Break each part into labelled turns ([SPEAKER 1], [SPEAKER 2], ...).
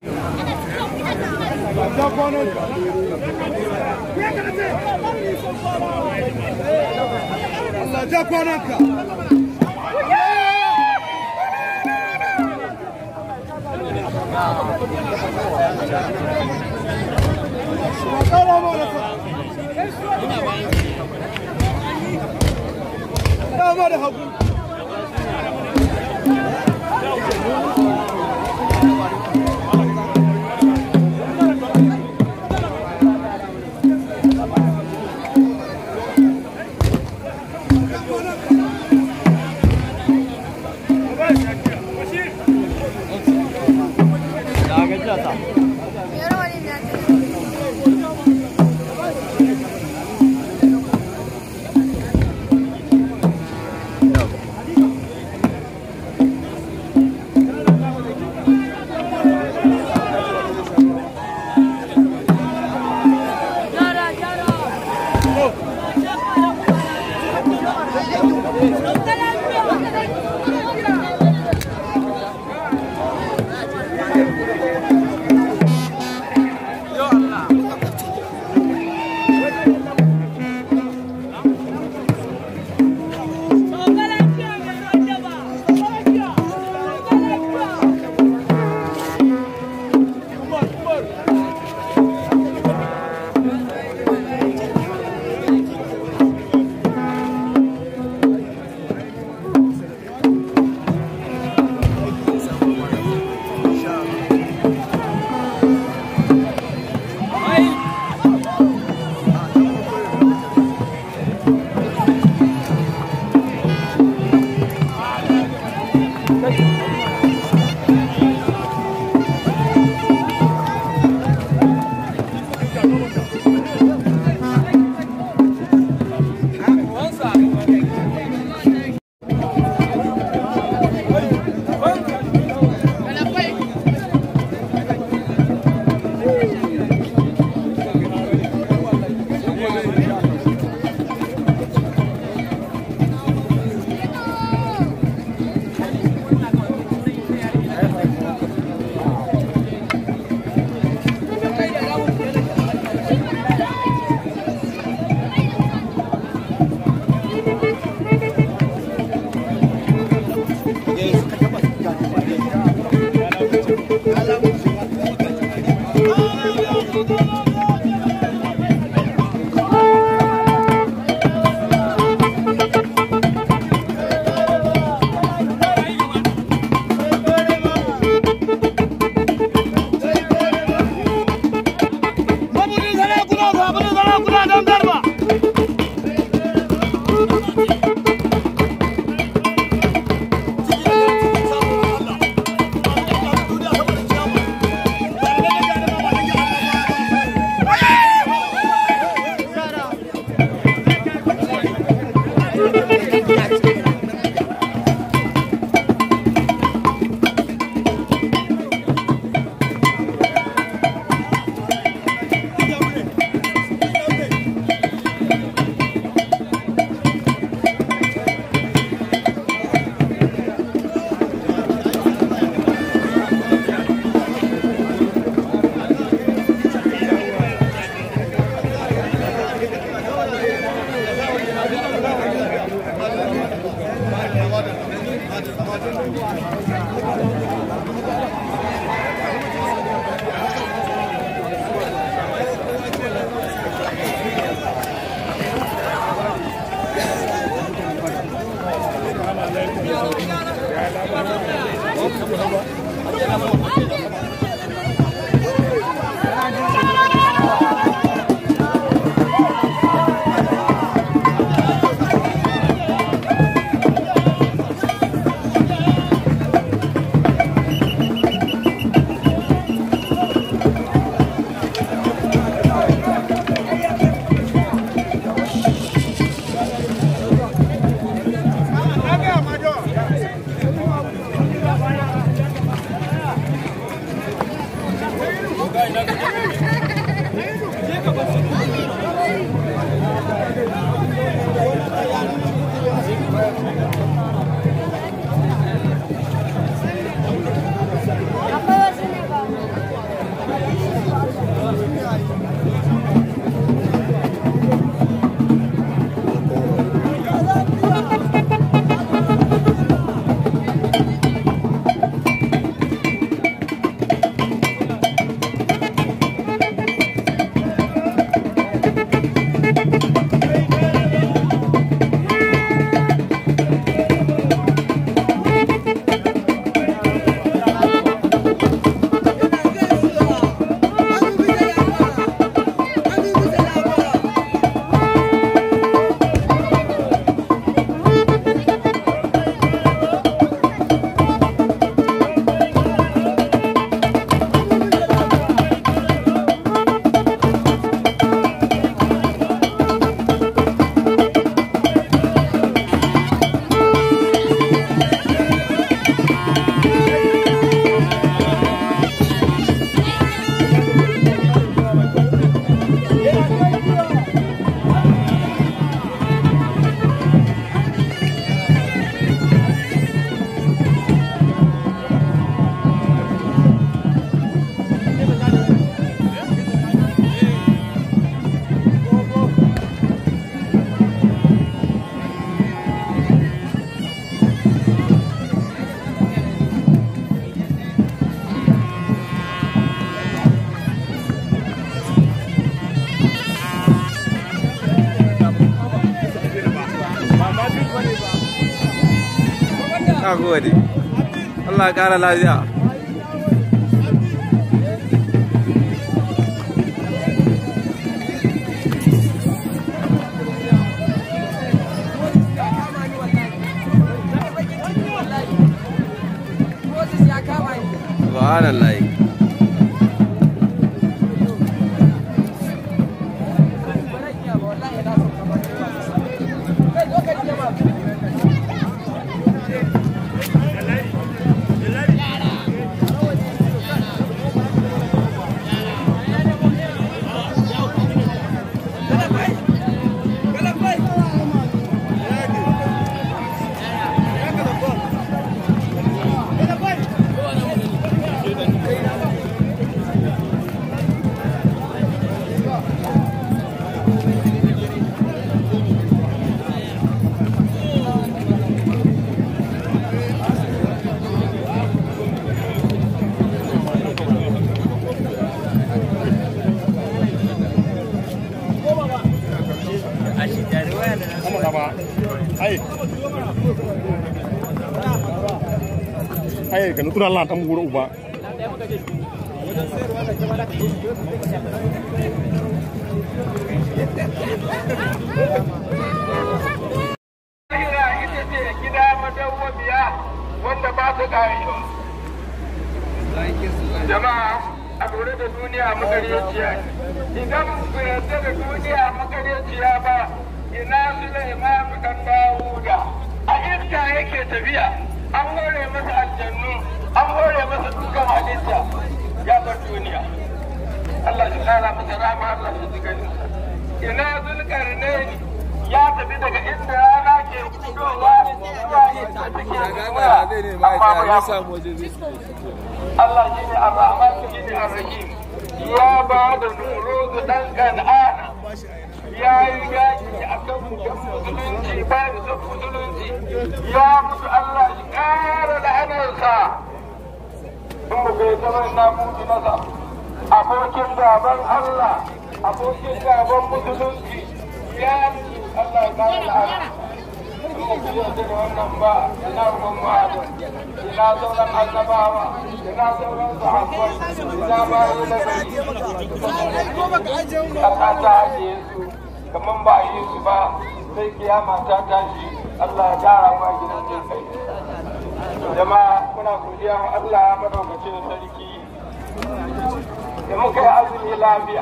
[SPEAKER 1] Allah ja kwananka. Dama da hagu.
[SPEAKER 2] Na gode. Allah ya ƙara lafiya. Subhanallah.
[SPEAKER 3] ai ka nutura Allah ta mu gura uba
[SPEAKER 4] Lahira ita ce gida madawwamiya wanda ba su ƙarewa. Jama'a a lura da duniya makaryaciya ne. Idan ku yarda da duniya makaryaciya ba, ina Sulaiman kan Dawuda. A iska yake tafiya, an hore masa aljannu, an hore masa dukkan halitta ya bar duniya. Allah shi kara masa rama Allah shi ji gani. Ina zulkarnaini ya tafi daga inda rana ke fitowa zuwa inda take zuwa. Amma ba ya Allah shi ne Ar-Rahman shi ne Ar-Rahim. Ya ba da nuru dan kan'ana. Ya yi yaki a kan musulunci ba da son musulunci. Ya mutu Allah shi ƙara da hannunsa. In ba kai zama na mutu masa. Abokin gaban Allah, abokin gaban musulunci. Ya mutu Allah ya ƙara da hannunsa. da wannan ba ina Muhammadu ina sauran annabawa ina sauran sahabbai ina bayi na gari Allah ta ajiye su kaman ba a yi su ba sai kiyama ta tashi Allah ya kara ma gidan jin kai jama'a muna godiya wa Allah madaukakin sarki da muka yi azumi lafiya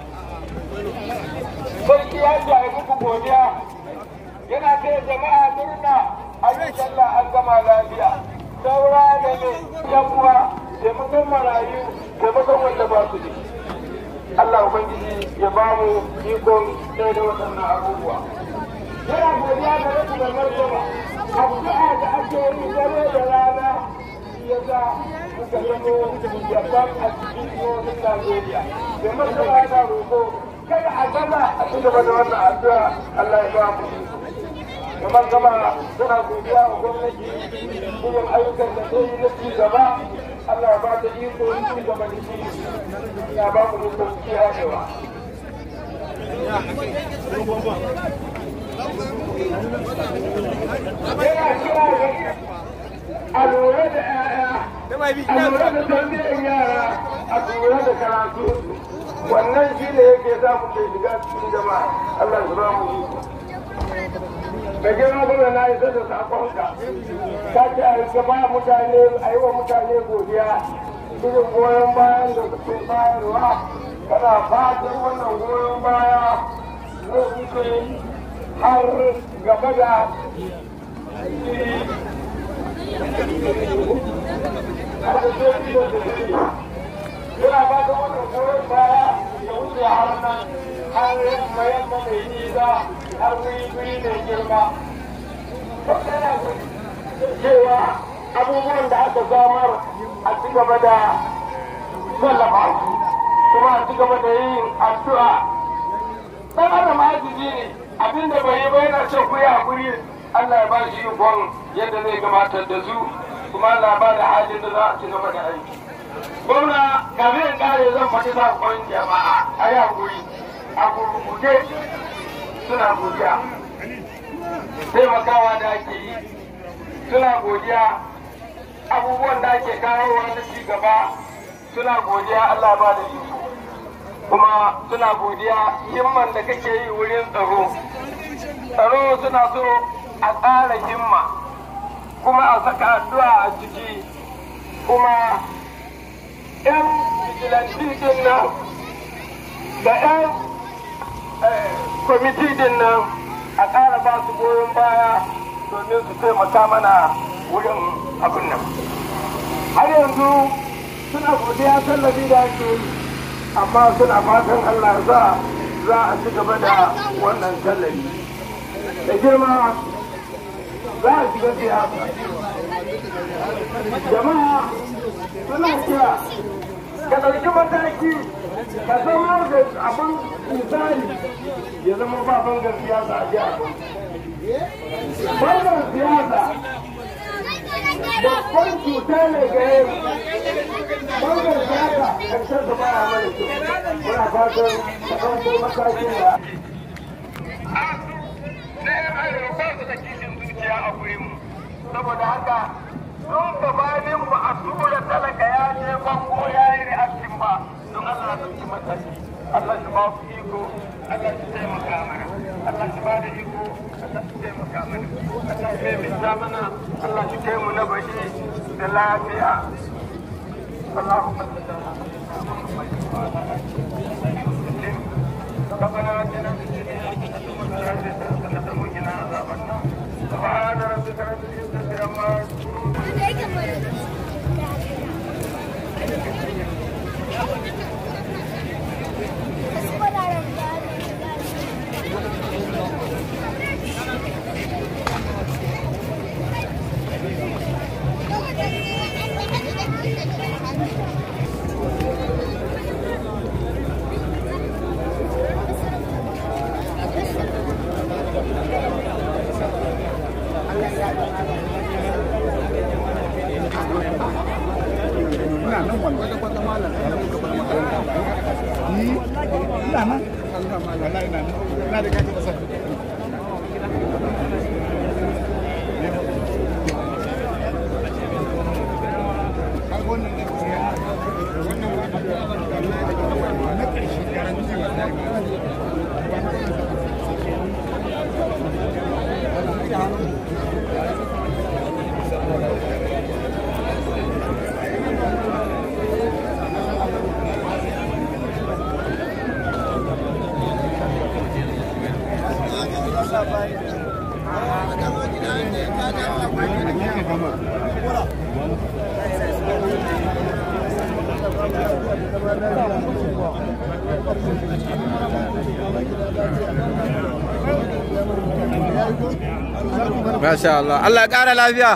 [SPEAKER 4] sarki ya ce a yi muku godiya yana kai jama'a murna a yi sallah an gama lafiya saura da ne yan uwa taimakon marayu taimakon wanda ba su ne Allah Ubangiji ya ba mu ikon ɗaya da waɗannan abubuwa. Yana godiya ga rasu da martaba, addu'a da ake yi dare da rana ya sa muka zamo yaban a cikin jihohin Najeriya. Da martaba yana roƙo kada a gama a ci gaba da wannan addu'a Allah ya ba mu kamar gama suna godiya wa gwamnati irin ayyukan da ta yi na ci gaba Allah ya ba ta iko yin ci gaba da shi ya ba mu iko kiyayewa. Yana kira a lura da 'ya'ya, a lura da tarbiyyar yara, a lura da karatu. Wannan shi ne yake za mu ke shiga cikin jama'a. Allah ya ba mu iko. da girma gwamna na isa da sakonka ka ce a gaba mutane a yi wa mutane godiya irin goyon bayan da suke bayarwa kana fatan wannan goyon baya zai wuce har gaba da Yana ba da wannan goyon baya ya wuce har nan har yamma yamma mai nisa har wuri wuri mai girma. Cewa abubuwan da aka samar a ci gaba da tallafa su kuma a ci gaba da yin addu'a. Dan adam ajizi ne abinda bai yi ba yana son kuya hakuri Allah ya ba shi ikon yadda zai gabatar da su kuma Allah ba da halin da za a ci gaba da aiki. Gwamna kafin in kare zan faɗi saƙon jama'a a yi hakuri a gurguje suna godiya taimakawa da ake yi suna godiya abubuwan da ake kawowa na ci gaba suna godiya Allah ba da iko kuma suna godiya himman da kake yi wurin tsaro tsaro suna so a tsara himma kuma a saka addu'a a ciki kuma 'yan vigilanti din nan da 'yan kwamiti din nan a ƙara ba su goyon baya domin su taimaka mana wurin abin nan har yanzu suna godiya tallafi da ake yi amma suna fatan allah za za a ci gaba da wannan tallafi da girma za a shiga siyasa jama'a suna kira ka ɗauki mataki ka zama da abin misali ya zama ba bangar siyasa a jiya bangar siyasa babban cuta ne ga yau bangar siyasa karshen da baya mana kyau muna fatan ka ɗauko matakin da na yan arewa ba su da kishin zuciya a gurin mu saboda haka don gabanin ba a tura talaka ya je bango ya yi reaction ba don Allah su yi mataki Allah shi ba su iko Allah shi taimaka mana Allah shi ba da iko Allah shi taimaka mana Allah shi mai mana Allah shi kai mu na bashi da lafiya اللهم صل على ربنا اتنا في الدنيا حسنه وقنا عذاب النار سبحان ربك رب العزه عما يصفون
[SPEAKER 2] Masha Allah. Allah ya ƙara lafiya.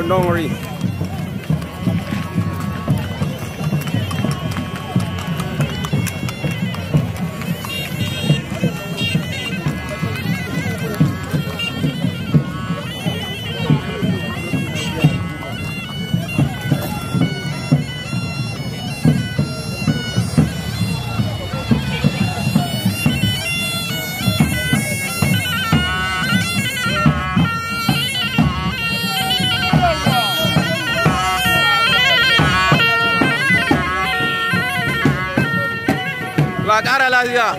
[SPEAKER 2] Don't, don't worry. Allah ƙara lafiya.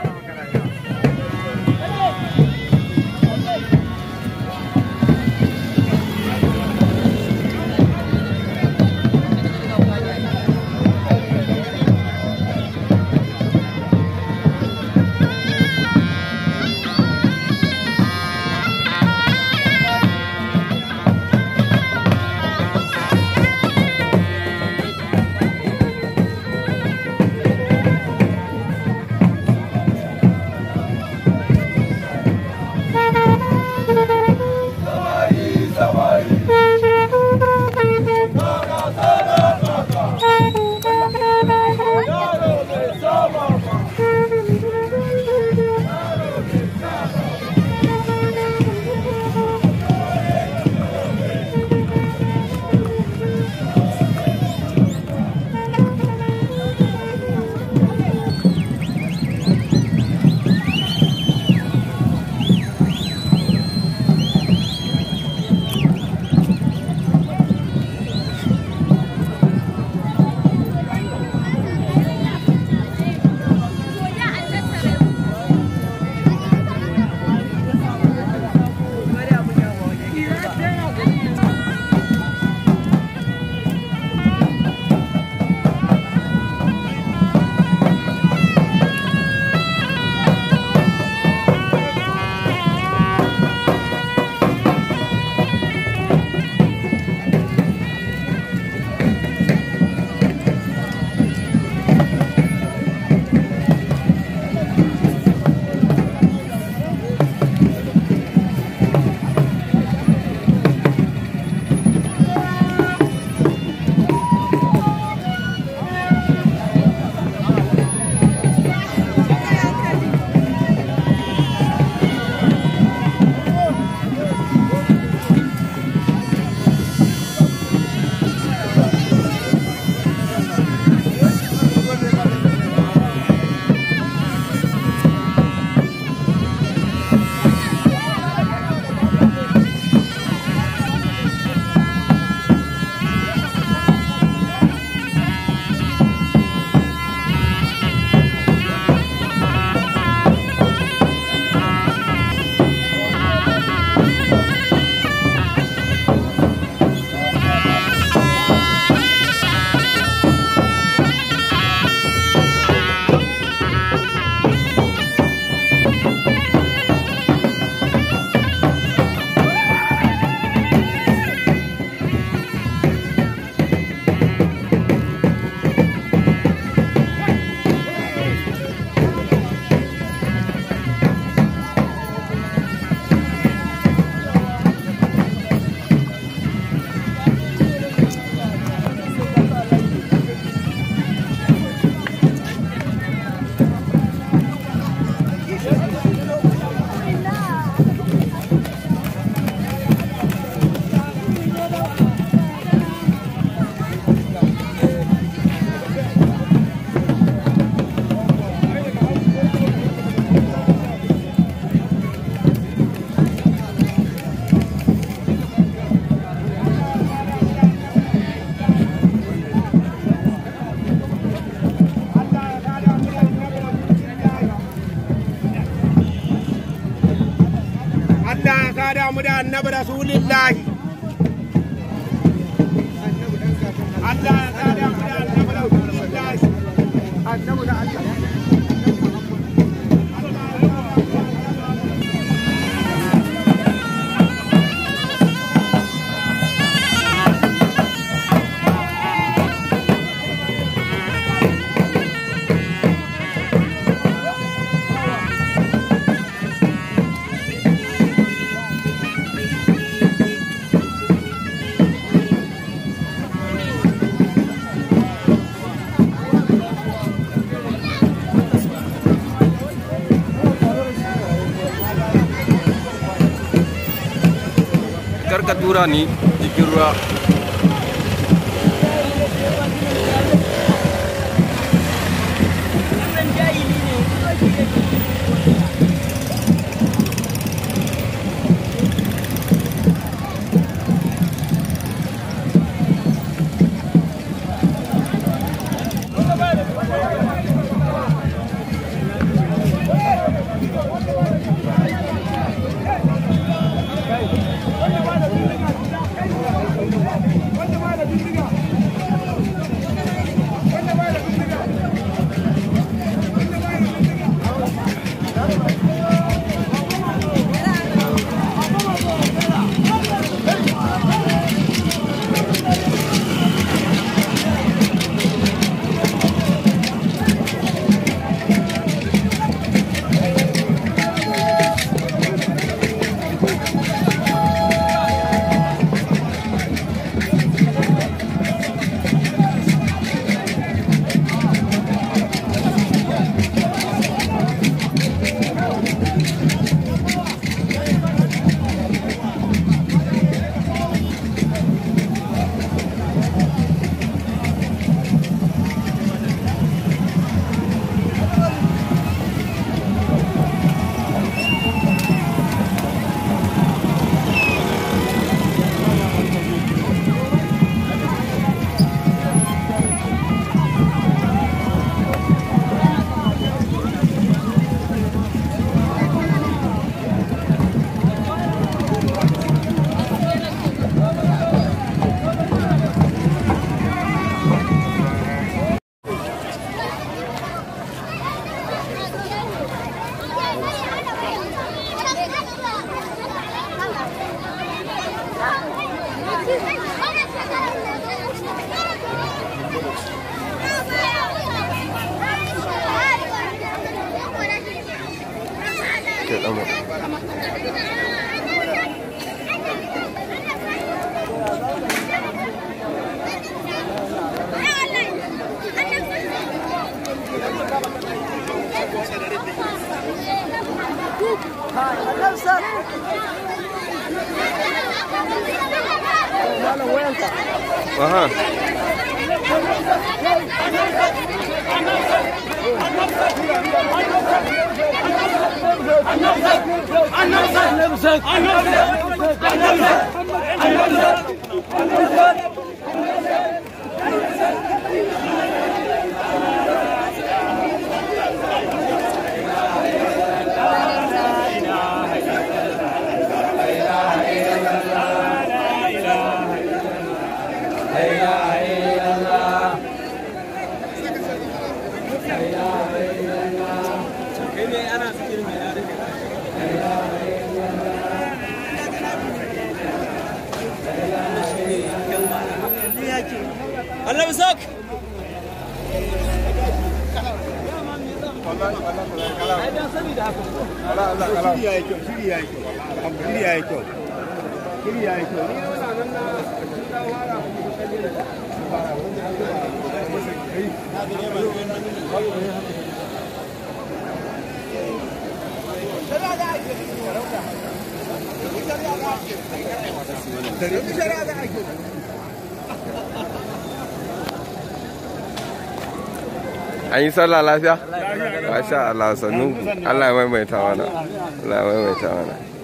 [SPEAKER 1] Allah ya kada mu da annabi rasulillahi Allah ya kada mu da annabi rasulillahi annabi da Allah
[SPEAKER 2] aka tura ni jikin ruwa ke ɗamo aha
[SPEAKER 5] Allah sak
[SPEAKER 1] Shiri ya yi kyau, shiri ya yi kyau. Shiri ya yi kyau. Shiri ya yi kyau. Ni yana nan na
[SPEAKER 2] an yi sallah lafiya? masha Allah sannu Allah ya maimaita mana Allah ya maimaita mana